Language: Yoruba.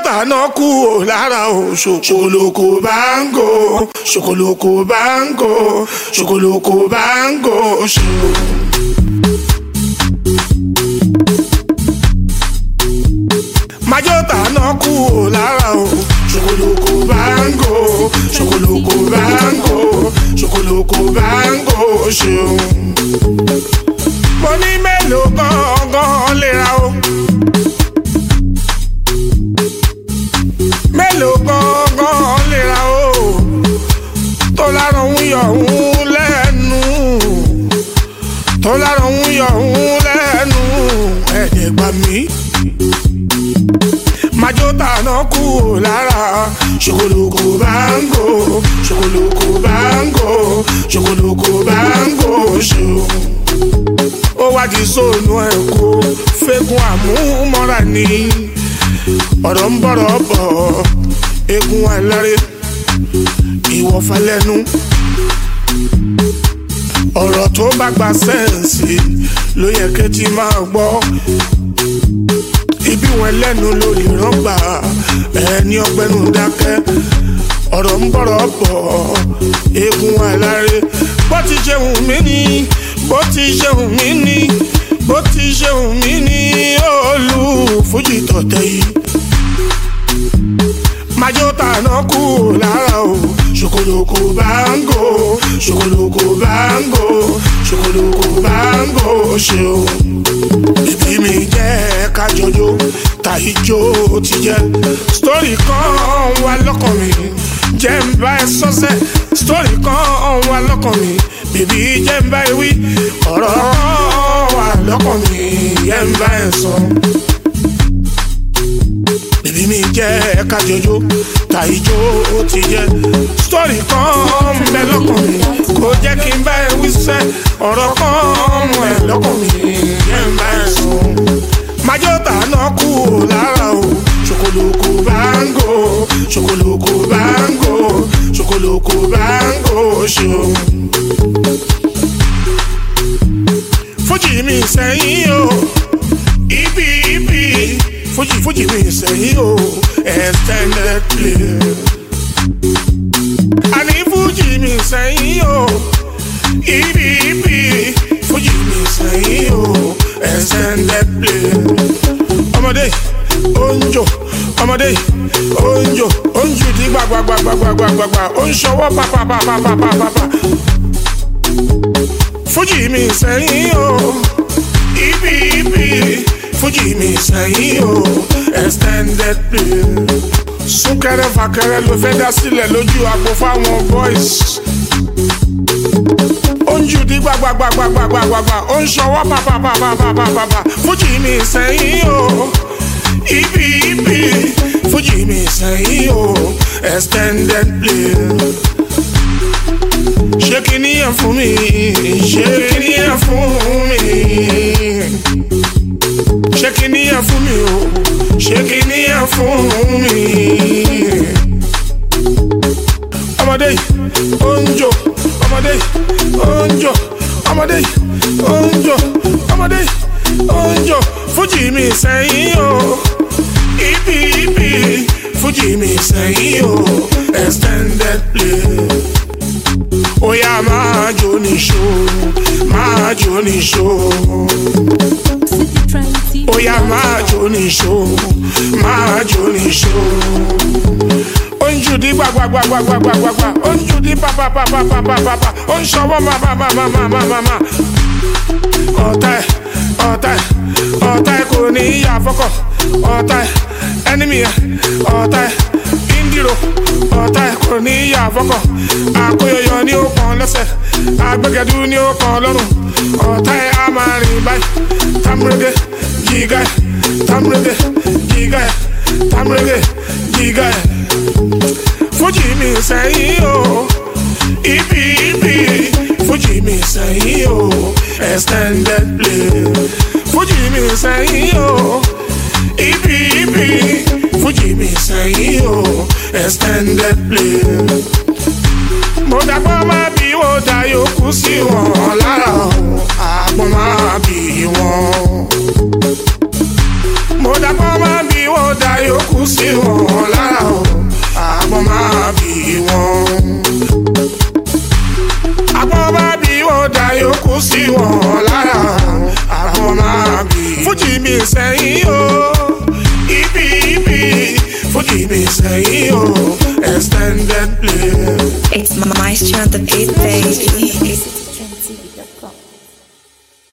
tàná kú ò lára o ṣòkòlòkò báńgò ṣòkòlòkò báńgò ṣòkòlòkò báńgò ṣò. májò tàná kú ò lára o ṣòkòlòkò báńgò ṣòkòlòkò báńgò ṣòkòlòkò báńgò ṣeun. mo ní mélòó gangan lè ra o. mélòó gangan lè ra o. tó lára ń yọ̀ ń lẹ́nu. tó lára ń yọ̀ ń lẹ́nu. ẹ̀ẹ́dẹ̀ gbà mí majo tàná kú ò lára ṣòkòlòkò báńgò ṣòkòlòkò báńgò ṣòkòlòkò báńgò ṣò. ó wá di sóònù ẹ̀ kó fẹ́gun àmúmọ́ra ni ọ̀rọ̀ ń bọ̀rọ̀ bọ̀ egun aláré ìwọ̀fà lẹ́nu ọ̀rọ̀ tó bá gba sẹ́ǹsì ló yẹ kẹ́tì máa gbọ́ ibi wọn lẹ́nu lórí rọ́gbà ẹni ọgbẹ́nu dákẹ́ ọ̀rọ̀ ń bọ̀rọ̀ bọ̀ eegun aláré bó ti ṣe wù mí ni bó ti ṣe wù mí ni bó ti ṣe wù mí ni olú fújì tọ̀tẹ̀ yìí majo tàná kú lára o ṣòkòlòkò báńgò ṣòkòlòkò báńgò ṣòkòlòkò báńgò ṣeun bíbí mi jẹ́ kájọjó tàìjó ti jẹ́ sítórì kan wà lọ́kàn mi jẹ́ ń bá ẹ sọ́sẹ́ sítórì kan wà lọ́kàn mi bíbí jẹ́ ń bá ẹ wí ọ̀rọ̀ kan wà lọ́kàn mi jẹ́ ń bá ẹ sọ bíbí mi jẹ́ kájọjó tàìjó ti jẹ́ sítórì kan ń bẹ lọ́kàn mi kò jẹ́ kí n bá ẹ wí sẹ́ ọ̀rọ̀ kan mú ẹ lọ́kàn mi jẹ́ ń bá ẹ sọ. májò tàná kú ò lára o ṣòkòlòkò báńgò ṣòkòlòkò báńgò ṣòkòlòkò báńgò ṣò. fújì mi sẹ́yìn o ibi ibi fújì fújì mi sẹ́yìn o extended play. àní fújì mi sẹ́yìn o ibi ibi fújì mi sẹ́yìn o extended play. ọmọdé oúnjò ọmọdé oúnjò oúnjò di gbàgbàgbàgbàgbàgbà ó ń ṣọwọ́ pàpàpàpàpàpàpà. fújì mi sẹ́yìn o ibi ibi fújì mi sẹ́yìn o extended play. súnkẹrẹ fàkẹrẹ ló fẹ́ dá sílẹ̀ lójú àgbo fáwọn boys ó ń jù dí gbàgbàgbàgbàgbàgbà ó ń ṣọwọ́ pàpàpàpàpàpà fújì mi sẹ́yìn o ibi ibi fújì mi sẹ́yìn o extended play. ṣé kìíní yẹn fún mi ṣé kìíní yẹn fún mi ṣé kìíní yẹn fún mi o ṣé kìíní yẹn fún mi. ọmọdé yìí ó ń jò ọmọdé yìí ó ń jò ọmọdé yìí ó ń jò ọmọdé yìí ó ń jò fújì mi sẹ́yìn o ibi ibi fújì mi sẹ́yìn o extended play. Oya máa jó níṣó, máa jó níṣó. Oya máa jó níṣó, máa jó níṣó. Ó ń jù dí gbàgbàgbàgbàgbàgbà, ó ń jù dí pàpàpàpàpàpàpà, ó ń ṣọwọ́ màmàmàmàmàmà. Ọ̀tá ẹ̀, ọ̀tá ẹ̀, ọ̀tá ẹ̀ kò ní ìyá fọ́kọ̀. Ọ̀tá ẹ̀, ẹnìmí ẹ̀, ọ̀tá ẹ̀, ìndírò. Ọ̀tá ẹ̀ kò ní ìyá fọ́kọ̀. Àkóyọyọ ni ó kàn lẹ́sẹ̀, àgbẹ̀gẹ̀dú ni ó kàn lọ́rùn. Ọ̀tá ẹ̀ á máa rìn báyìí, támúrégé, jìgá ẹ̀, támúrégé, jìgá ẹ̀, támúrégé, jìgá ẹ̀. Fújì mi sẹ́yìn o, ibi ibi, Fújì mi sẹ́yìn o, extended play. Fújì mi sẹ́yìn o, ibi ibi, Fújì mi sẹ́yìn o, extended play. Mo dàgbọ́ máa bí wọ́n dá yòókù sí wọn lára o, àgbọ̀n máa bí wọn. Mo dàgbọ́ máa bí wọ́n dá yòókù sí wọn lára o àgbọn máa bì wọn. àgbọn máa bì wọn dá yòókù sí wọn lára àgbọn máa bì. fújì mi sẹ́yìn o ibi ibi fújì mi sẹ́yìn o extended play. It's Maestro on the beat,